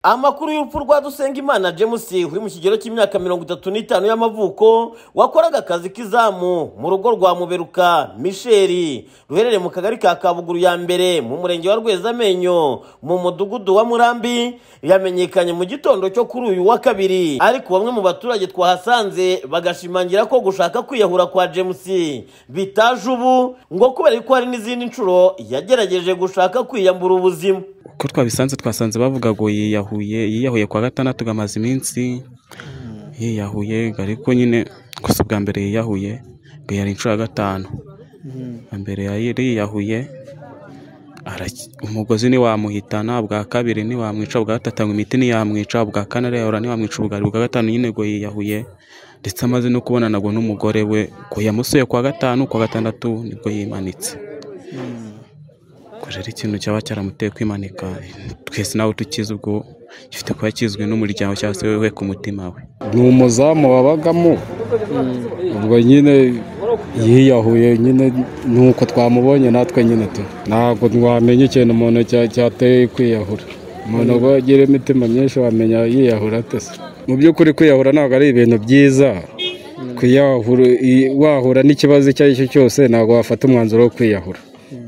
amakuru y'urupfu rwa Dusengimana James uri mu kigero cy'imyaka mirongo itatu n'itanu y'amavuko wakoraga akazi k'izamu mu rugo rwa muberuka misheri ruherereye mu kagari ka kabuguru ya mbere mu murenge wa rwezamenyo mu mudugudu wa murambi yamenyekanye mu gitondo cyo kuri uyu wa kabiri ariko bamwe mu baturage twahasanze bagashimangira ko gushaka kwiyahura kwa James bitaje ubu ngo kubera ko hari n'izindi nshuro yagerageje gushaka kwiyambura ubuzima uko twabisanze twasanze bavuga ngo yiyahuye yiyahuye kwa gatandatu gamaze iminsi yiyahuye ariko nyine gusa ubwa mbere yiyahuye ngo yari inshuro ya gatanu Ubwa mbere yari yiyahuye araki- umugozi ntiwamuhitana ubwa kabiri ntiwamwica ubwa gatatu ngo imiti ntiyamwica ubwa kane arayahura ntiwamwica ubwa ubwa gatanu nyine ngo yiyahuye ndetse amaze no kubonana ngo n'umugore we ngo yamusuye kwa gatanu kwa gatandatu nibwo yimanitse ubwo rero ikintu cyaba cyaramuteye kwimanika twese nawe tukizi ubwo gifite kuba kizwi n'umuryango cyangwa se wewe ku mutima we ni umuzamu wabagamo ubwo nyine yiyahuye nyine nuko twamubonye natwe nyine tu ntabwo wamenya ikintu umuntu cya- cyateye kwiyahura umuntu ngo agira imitima myinshi wamenya yiyahura atese mu by'ukuri kwiyahura ntabwo ari ibintu byiza kwiyahura i- wahura n'ikibazo icyo ari cyo cyose ntabwo wafata umwanzuro wo kwiyahura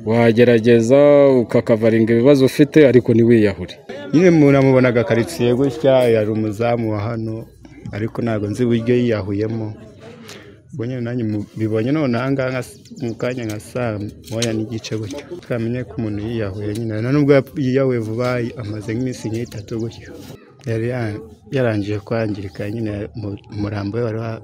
wagerageza ukakavaringa ibibazo ufite ariko ntiwiyahure nyine umuntu amubonaga karitsiye gutya yari umuzamu wa hano ariko ntabwo nzi uburyo yiyahuyemo ubwo nyine nanjye mu- mbibonye none ahangaha nka s- mu kanya nka saa moya n'igice gutyo twamenye ko umuntu yiyahuye nyine na nubwo yap- yiyahuye vuba amaze nk'iminsi nk'itatu gutyo yari ya- yarangije kwangirika nyine mu- umurambo we wari wa-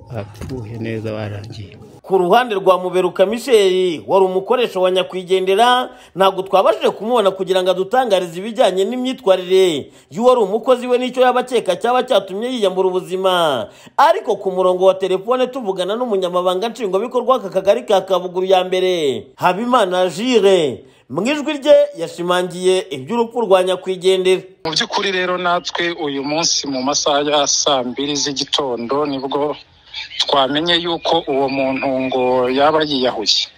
wapfuye neza warangiye ku ruhande rwa muberuka misheri wari umukoresha wa nyakwigendera ntabwo twabashije kumubona kugira ngo adutangarize ibijyanye n'imyitwarire y'uwari umukozi we n'icyo yaba akeka cyaba cyatumye yiyambura ubuzima ariko ku murongo wa telefone tuvugana n'umunyamabanga nshingwabikorwa w'aka kagari ka kabuguru ya mbere habimana jire mu ijwi rye yashimangiye iby'urupfu rwa nyakwigendera mu by'ukuri rero natwe uyu munsi mu masaha ya saa mbiri z'igitondo nibwo twamenye yuko uwo muntu ngo yaba yiyahuye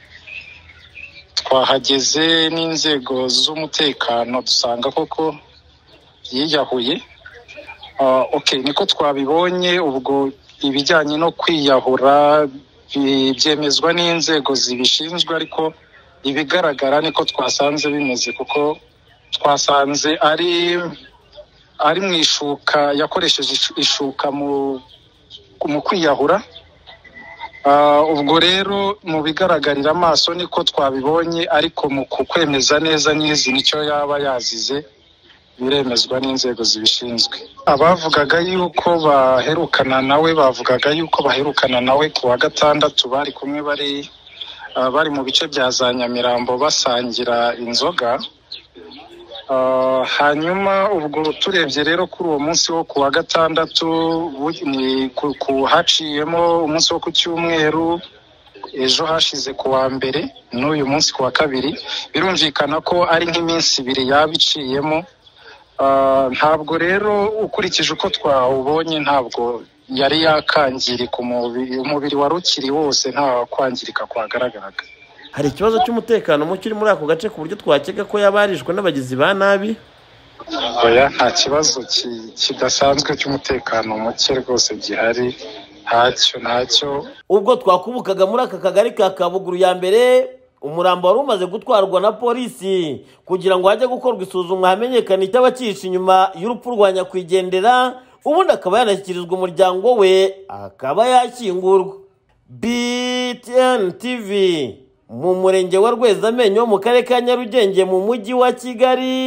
twahageze n'inzego z'umutekano dusanga koko yiyahuye Ah, okay niko twabibonye ubwo ibijyanye no kwiyahura bi- byemezwa n'inzego zibishinzwe ariko ibigaragara niko twasanze bimeze kuko twasanze ari ari mu ishuka yakoresheje ishu- ishuka mu mu kwiyahura Ah, ubwo rero mu bigaragarira amaso niko twabibonye ariko mu ku- kwemeza neza n'izi nicyo yaba yazize biremezwa n'inzego zibishinzwe abavugaga yuko baherukana nawe bavugaga yuko baherukana nawe ku wa gatandatu bari kumwe bari ah, bari mu bice bya za nyamirambo basangira inzoga Ah, hanyuma ubwo turebye rero kuri uwo munsi wo ku wa gatandatu bu- ni ku- ku- haciyemo umunsi wo ku cyumweru ejo hashize ku wa mbere n'uyu munsi ku wa kabiri birumvikana ko ari nk'iminsi ibiri yaba iciyemo Ah, ntabwo rero ukurikije uko twawubonye ntabwo yari yakangirika umubiri umubiri wari ukiri wose nta kwangirika kwagaragaraga hari ikibazo cy'umutekano muke uri muri ako gace ku buryo twakeka ko yaba yarishwe n'abagizi ba nabi oya nta kibazo ki- kidasanzwe cy'umutekano muke rwose gihari ntacyo ntacyo ubwo twakubukaga muri aka kagari ka kabuguru ya mbere umurambo wari umaze gutwarwa na polisi kugira ngo hajye gukorwa isuzumwa hamenyekane icy'abakihishe inyuma y'urupfu rwa nyakwigendera ubundi akaba yanashyikirizwa umuryango we akaba yashyingurwa btn tv mu murenge wa rwezamenyo mu karere ka nyarugenge mu mujyi wa kigali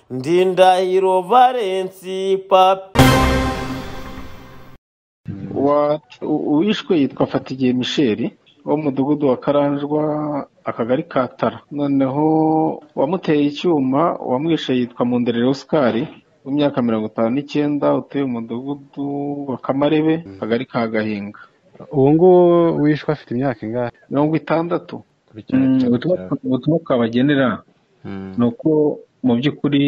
ndindahiro valensi papi Wa- u- uwishwe yitwa fatigiye misheli wo mu mudugudu wa karanjwa akagari ka tara noneho uwamuteye icyuma uwamwishe yitwa munderere osikari w'imyaka mirongo itanu n'icyenda utuye mu mudugudu wa kamarebe akagari ka gahinga uwo nguwo wishwe afite imyaka ingahe mirongo itandatu Kurikirana Mm, icyaha ubutumwa cyawe. ubutumwa twabagenera Mm, ni uko mu by'ukuri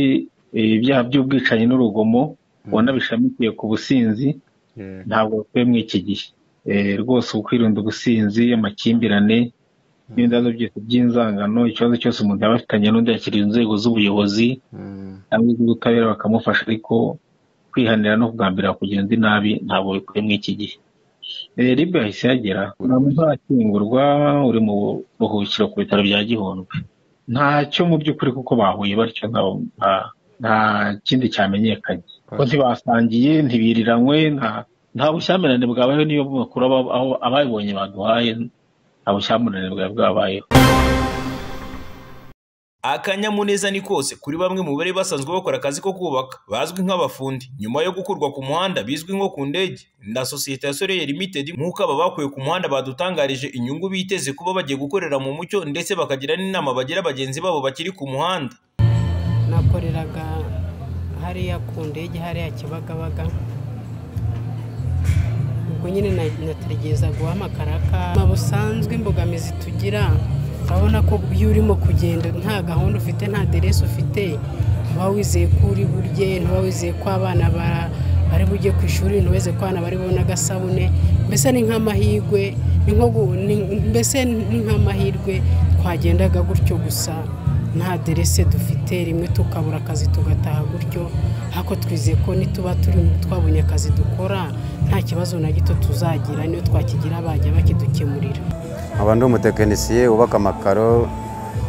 eh, ibyaha by'ubwicanyi n'urugomo ubona bishamikiye ku businzi yeah. ntabwo bakwiye muri iki gihe Eh, rwose ukwirinda ubusinzi amakimbirane n'ibibazo byose by'inzangano ikibazo cyose umuntu yaba afitanye n'undi yakiriye inzego z'ubuyobozi cyangwa iz'ubutabera bakamufasha ariko kwihanira no kugambirira kugira undi nabi ntabwo bikwiye muri iki gihe Eh, libe yahise yagera ntakingurwa uri mu buruhukiro ku bitaro bya gihundwe ntacyo mu by'ukuri kuko bahuye batyo nta- nta- nta kindi cyamenyekanye ko ntibasangiye ntibiriranwe nta nta bushyamirane bwabayeho niyo makuru aba- aho ababibonye baduhaye nta bushyamirane bwari bwabayeho akanyamuneza ni kose kuri bamwe mu bari basanzwe bakora akazi ko kubaka bazwi nk'abafundi nyuma yo gukurwa ku muhanda bizwi nko ku ndege na sosiyete ya soleil limited nk'uko aba bakuye ku muhanda badutangarije inyungu biteze kuba bagiye gukorera mu mucyo ndetse bakagira n'inama bagira bagenzi babo bakiri ku muhanda nakoreraga hariya ku ndege hariya kibagabaga ubwo nyine na- nategereza guhamakaraka ma busanzwe imbogamizi tugira urabona ko iyo urimo kugenda nta gahunda ufite nta deresi ufite uba wizeye ko uri burye ntuba wizeye ko abana ba- bari bujye ku ishuri ntuweze ko abana bari bubone agasabune mbese ni nk'amahirwe ni nko gu- ni- mbese ni nk'amahirwe twagendaga gutyo gusa nta derese dufite rimwe tukabura akazi tugataha gutyo ariko twizeye ko nituba turi twabonye akazi dukora nta kibazo na gito tuzagira niyo twakigira bajya bakidukemurira nkaba ndi umutekinisiye wubaka amakaro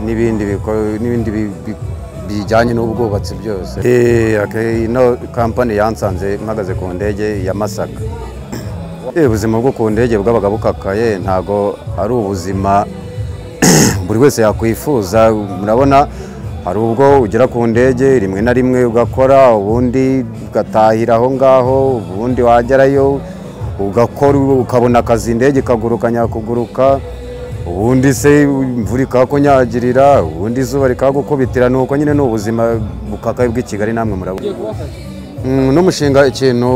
n'ibindi biko- n'ibindi bi- bi- bijyanye n'ubwubatsi byose Eh, ake- ino kampani yansanze mpagaze ku ndege ya masaka Eh, ubuzima bwo ku ndege bwabaga bukakaye ntabwo ari ubuzima buri wese yakwifuza murabona hari ubwo ugera ku ndege rimwe na rimwe ugakora ubundi ugatahira aho ngaho ubundi wagerayo ugakora ukabona akazi indege ikaguruka nyakuguruka ubundi se imvura ikakunyagirira ubundi izuba rikagukubitira ni uko nyine ni ubuzima bukakaye bw'i kigali namwe murabona Mm, n'umushinga ikintu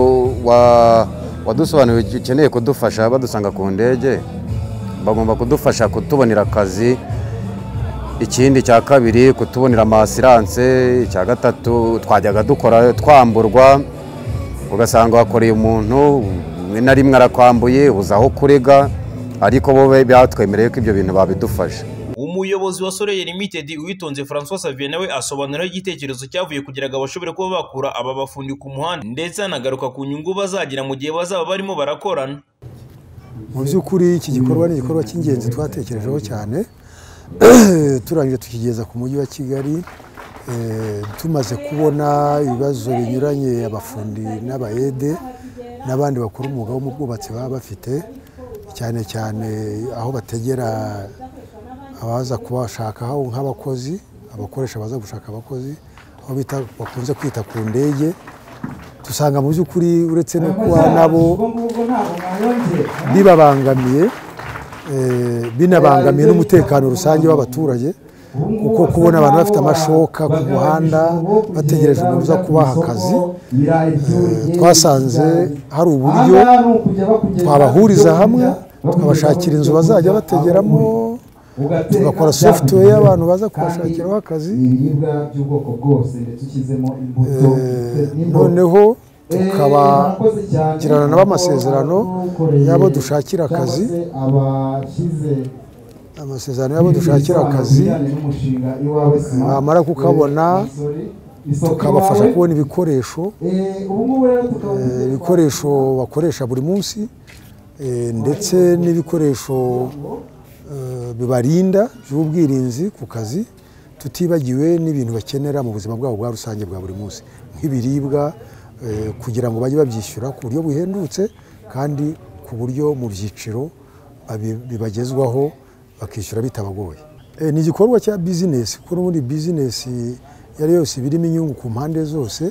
wa- wadusobanuriye ukeneye kudufasha badusanga ku ndege bagomba kudufasha kutubonera akazi ikindi cya kabiri kutubonera amasiranse icya gatatu twajyaga dukora twamburwa ugasanga wakoreye umuntu rimwe na rimwe arakwambuye uza aho kurega ariko bo be- batwemereye ko ibyo bintu babidufasha umuyobozi wa soleil limited uwitonze françois savien nawe asobanuraho igitekerezo cyavuye kugira ngo bashobore kuba bakura aba bafundi ku muhanda ndetse anagaruka ku nyungu bazagira mu gihe bazaba barimo barakorana mu by'ukuri iki gikorwa ni igikorwa cy'ingenzi twatekerejeho cyane turangije tukigeza ku mujyi wa kigali eh, tumaze kubona ibibazo binyuranye abafundi n'abayede n'abandi bakora umwuga wo mu bwubatsi baba bafite cyane cyane aho bategera abaza kubashakaho nk'abakozi abakoresha baza gushaka abakozi aho bita bakunze kwita ku ndege dusanga mu by'ukuri uretse no kuba nabo bibabangamiye eh, binabangamiye n'umutekano rusange w'abaturage kuko kubona abantu bafite amashoka ku muhanda bategereje umuntu uza kubaha akazi eh, twasanze hari uburyo twabahuriza hamwe tukabashakira inzu bazajya bategeramo tugakora software y'abantu baza kubashakiraho akazi ibiribwa by'ubwoko bwose ndetse ushyizemo imbuto noneho tukabagirana tukabagirana nabo amasezerano y'abo dushakira akazi abashyize amasezerano y'abo dushakira akazi n'umushinga iwawe sima bamara kukabona tukabafasha kubona ibikoresho eh, ibikoresho bakoresha buri munsi eh, ndetse n'ibikoresho eh, bibarinda by'ubwirinzi ku kazi tutibagiwe n'ibintu bakenera mu buzima bwabo bwa rusange bwa buri munsi nk'ibiribwa eh, kugira ngo bajye babyishyura ku buryo buhendutse kandi ku buryo mu byiciro babi- bibagezwaho bakishyura bitabagoye Eh, ni igikorwa cya bizinesi kuko n'ubundi bizinesi iyo ari yo yose iba irimo inyungu ku mpande zose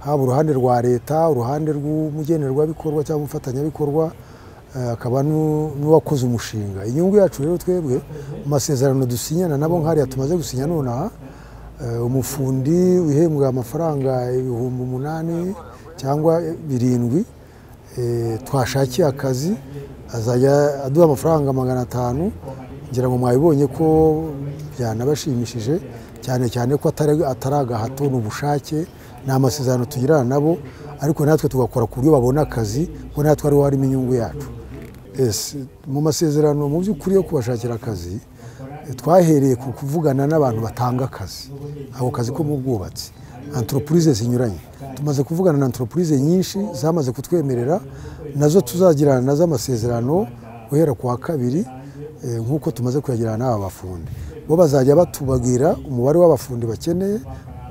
haba uruhande rwa leta uruhande rw'umugenerwabikorwa cyangwa umufatanyabikorwa eh, akaba n'u- n'uwakoze umushinga inyungu yacu rero twebwe mu masezerano dusinyana nabo nk'ariya tumaze gusinya nonaha eh, umufundi uhembwa amafaranga ibihumbi umunani cyangwa birindwi eh, twashakiye akazi azajya aduha amafaranga magana atanu ngira ngo mwabibonye ko byanabashimishije cyane cyane ko atari atari agahato ni ubushake ni amasezerano tugirana nabo ariko natwe tugakora ku buryo babona akazi kuko natwe ariho harimo inyungu yacu Yes, mu masezerano mu by'ukuri yo kubashakira akazi twahereye ku kuvugana n'abantu batanga akazi ako kazi ko mu bwubatsi antoropurize zinyuranye tumaze kuvugana na antoropurize nyinshi zamaze kutwemerera nazo tuzagirana nazo amasezerano guhera ku wa kabiri eh, nk'uko tumaze kuyagirana n'aba bafundi bo bazajya batubabwira umubare w'abafundi bakeneye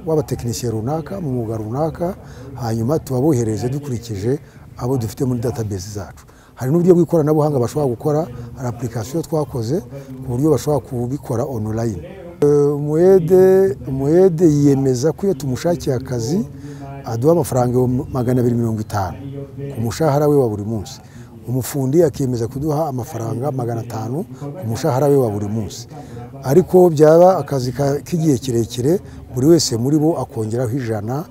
w'abatekinisiye runaka mu mwuga runaka hanyuma tubabohereze dukurikije abo dufite muri database zacu hari n'uburyo bw'ikoranabuhanga bashobora gukora hari application twakoze ku buryo bashobora kubikora online umuyede umuyede yiyemeza ko iyo tumushakiye akazi aduha amafaranga ibihumbi magana abiri mirongo itanu ku mushahara we wa buri munsi umufundi akiyemeza kuduha amafaranga magana atanu ku mushahara we wa buri munsi ariko byaba akazi ka- k'igihe kirekire buri wese muri bo akongeraho ijana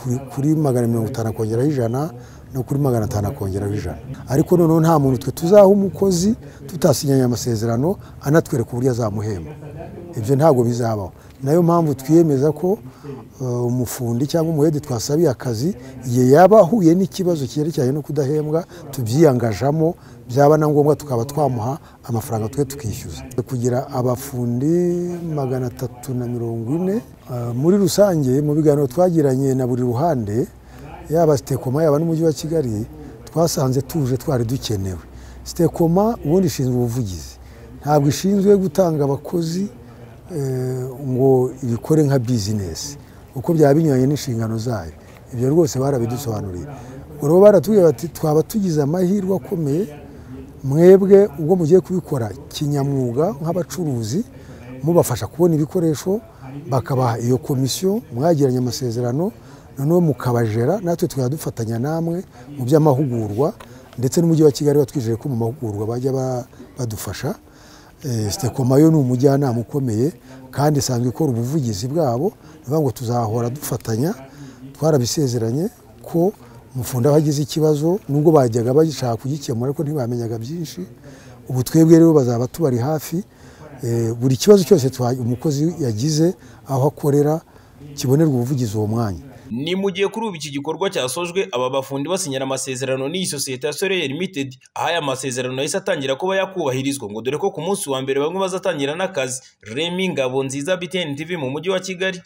kuri- kuri magana mirongo itanu akongeraho ijana no kuri magana atanu akongeraho ijana ariko noneho nta muntu twe tuzaha umukozi tutasinyanye amasezerano anatwereka uburyo azamuhemba ibyo ntabwo bizabaho nayo mpamvu twiyemeza ko eh, umufundi cyangwa umuhede twasabiye akazi igihe yaba ahuye n'ikibazo cyerekeranye no kudahembwa tubyiyangajamo byaba na ngombwa tukaba twamuha amafaranga twe tukishyuza kugira abafundi magana atatu na mirongo ine eh, muri rusange mu biganiro twagiranye na buri ruhande yaba sitekoma yaba n'umujyi wa kigali twasanze tuje twari dukenewe sitekoma ubundi ishinzwe ubuvugizi ntabwo ishinzwe gutanga abakozi eh, ngo ibikore nka bizinesi kuko byaba binyuranye n'inshingano zayo ibyo rwose barabidusobanuriye ubwo rero baratubwira bati twaba tugize amahirwe akomeye mwebwe ubwo mugiye kubikora kinyamwuga nk'abacuruzi mubafasha kubona ibikoresho bakabaha iyo komisiyo mwagiranye amasezerano noneho mukabajera natwe tukajya dufatanya namwe mu by'amahugurwa ndetse n'umujyi wa kigali watwijeje ko mu mahugurwa bajya ba- badufasha Eh, sitekoma yo ni umujyanama ukomeye kandi isanzwe ikora ubuvugizi bwabo ni ukuvuga ngo tuzahora dufatanya twarabisezeranye ko umufundi aho agize ikibazo nubwo bajyaga bashaka kugikemura ariko ntibamenyaga byinshi ubu twebwe rero bazaba tubari hafi Eh, buri kibazo cyose twa- umukozi yagize aho akorera kibonerwa ubuvugizi uwo mwanya Ni mu gihe kuri ubu iki gikorwa cyasojwe aba bafundi basinyira amasezerano n'iyi sosiyete ya Soleil Limited aho aya masezerano yahise atangira kuba yakubahirizwa ngo dore ko ku munsi wa mbere bamwe bazatangira n'akazi Remy Ngabonziza BTN TV mu mujyi wa Kigali